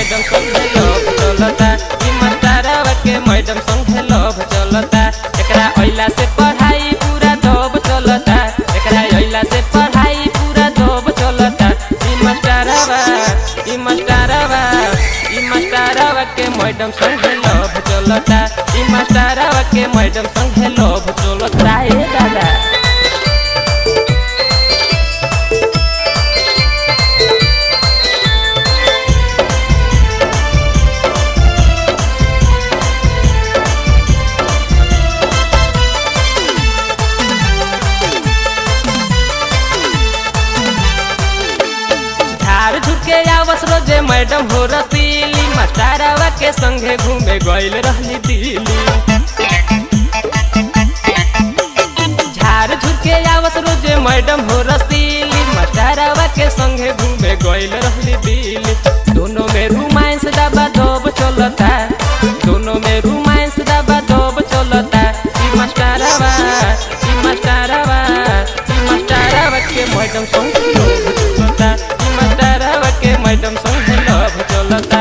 madam संगे love चलता ई मास्टरवा के मैडम संगे लव चलता एकरा अइला से पढ़ाई पूरा दब चलता एकरा अइला से पढ़ाई पूरा दब चलता ई मास्टरवा ई मास्टरवा ई मास्टरवा के मैडम संगे लव चलता ई मास्टरवा के मैडम संगे लव चलता ए दादा झाड़ झुके आवस रोजे मैडम हो रसीली मास्टरवा के संगे घूमे गइल रहली दिल्ली झाड़ झुके आवस रोजे मैडम हो रसीली मास्टरवा के संगे घूमे गइल रहली दिल्ली दोनों में रोमांस दबा दब चलता दोनों में रोमांस दबा दब चलता ई मास्टरवा ई मास्टरवा ई मास्टरवा के मैडम संगे लोभ चलता ई मास्टरवा के मैडम संगे लोभ चलता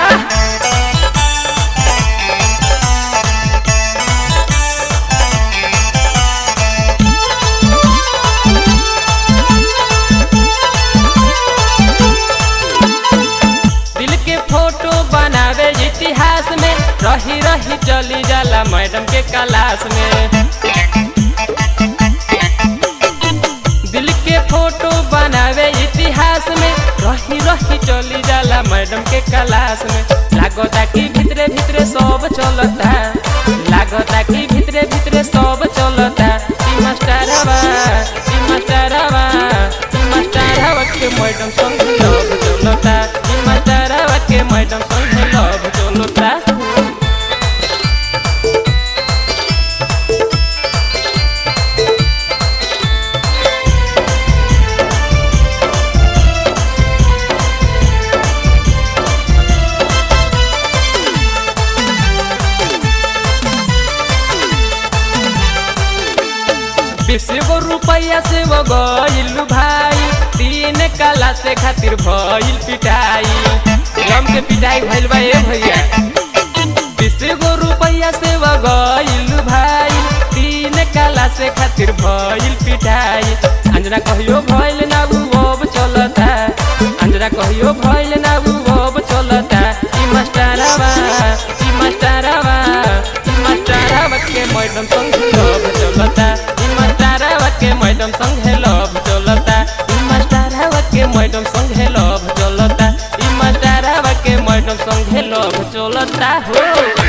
दिल के फोटो बनावे इतिहास में रही रही चली जाला मैडम के क्लास में दिल के फोटो बनावे इतिहास में रही रही चली जाला मैडम के क्लास में लागता कि भितरे भितरे सब चलता लागता कि भितरे भितरे सब चलता ई मास्टरवा ई मास्टरवा ई मास्टरवा के मैडम संग लव चलता ई मास्टरवा के मैडम संग लव चलता बीस गो रुपया से वो गइल भाई तीन कला से खातिर भइल पिटाई रम के पिटाई भइल बा ए भैया बीस गो रुपया से वो गइल भाई तीन कला से खातिर भइल पिटाई अंजना कहियो भइल ना उ अब चलता अंजना कहियो भइल ना उ अब चलता ई मास्टरवा ई मास्टरवा ई मास्टरवा के मैडम संग लव चलता ई मास्टरवा के मैडम संग लव चलता ई मास्टरवा के मैडम संग लव चलता ई मास्टरवा के मैडम संग लव चलता हो